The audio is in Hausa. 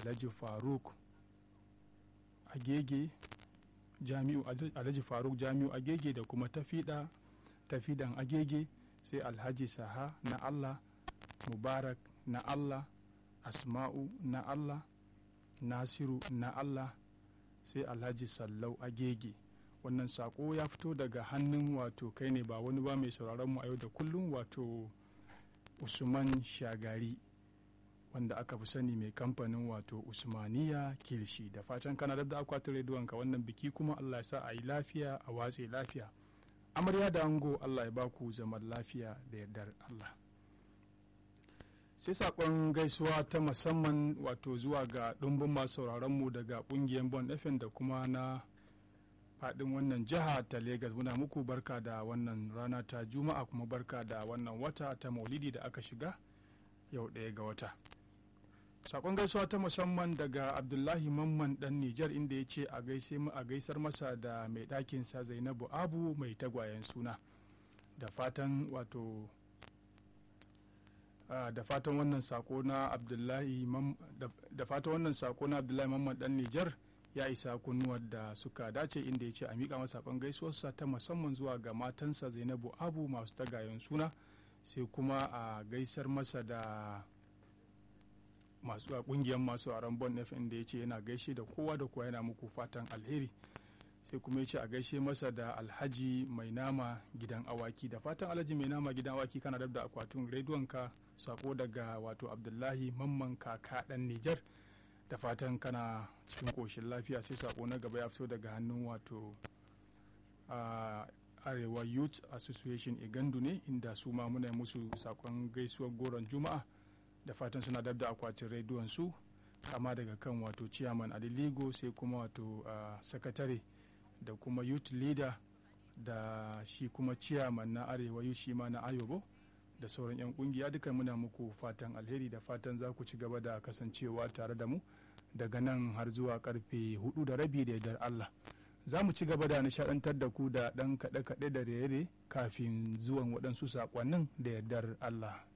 alhaji faruk agege jami'u alhaji faruk jami'u agege da kuma tafida tafidan agege sai alhaji saha na allah mubarak na allah asma'u na allah nasiru na allah sai alhaji sallau agege wannan sako ya fito daga hannun wato kai ne ba wani ba mai sauraron mu a yau da kullum wato usman shagari wanda aka fi sani mai kamfanin wato usmaniya kilishi da fatan kana da akwatin rediyonka wannan biki kuma allah ya sa a yi lafiya a watse lafiya amarya da ango allah ya baku zaman lafiya da yardar allah sai sakon gaisuwa ta musamman wato zuwa ga ɗumbin masu mu daga ƙungiyar bon fm da kuma na faɗin wannan jiha ta Legas muna muku barka da wannan rana ta juma'a kuma barka da wannan wata ta maulidi da aka shiga yau ɗaya ga wata sakon gaisuwa ta musamman daga abdullahi mamman dan nijar inda ya ce a gaise mu a gaisar masa da mai ɗakinsa zainabu abu mai tagwayen suna da fatan wato da fatan wannan sako na abdullahi da fatan wannan sako na abdullahi mamman dan nijar ya isa kunnuwar da suka dace inda ya ce a miƙa masa sakon gaisuwarsa ta musamman zuwa ga matansa zainabu abu masu tagayen suna sai kuma a gaisar masa da masu a kungiyar masu a bon fm da ya ce yana gaishe da kowa da kowa yana muku fatan alheri sai kuma ya ce a gaishe masa da alhaji mai nama gidan awaki da fatan alhaji mai nama gidan awaki kana da akwatin rediyonka sako daga wato abdullahi mamman kaka dan nijar da fatan kana cikin koshin lafiya sai sako na gaba ya fito daga hannun wato arewa youth association igandu ne inda su ma muna musu sakon gaisuwar goron juma'a da fatan suna dab da akwatin rediyon su kama daga kan wato chairman adiligo sai kuma wato sakatare da kuma youth leader da shi kuma chairman na arewa youth shi ma na ayobo da sauran 'yan kungiya duka muna muku fatan alheri da fatan za ku ci gaba da kasancewa tare da mu daga nan har zuwa karfe hudu da rabi da yardar Allah za mu ci gaba da nishadantar da ku da ɗan kaɗe-kaɗe da rere kafin zuwan waɗansu saƙonnin da yardar Allah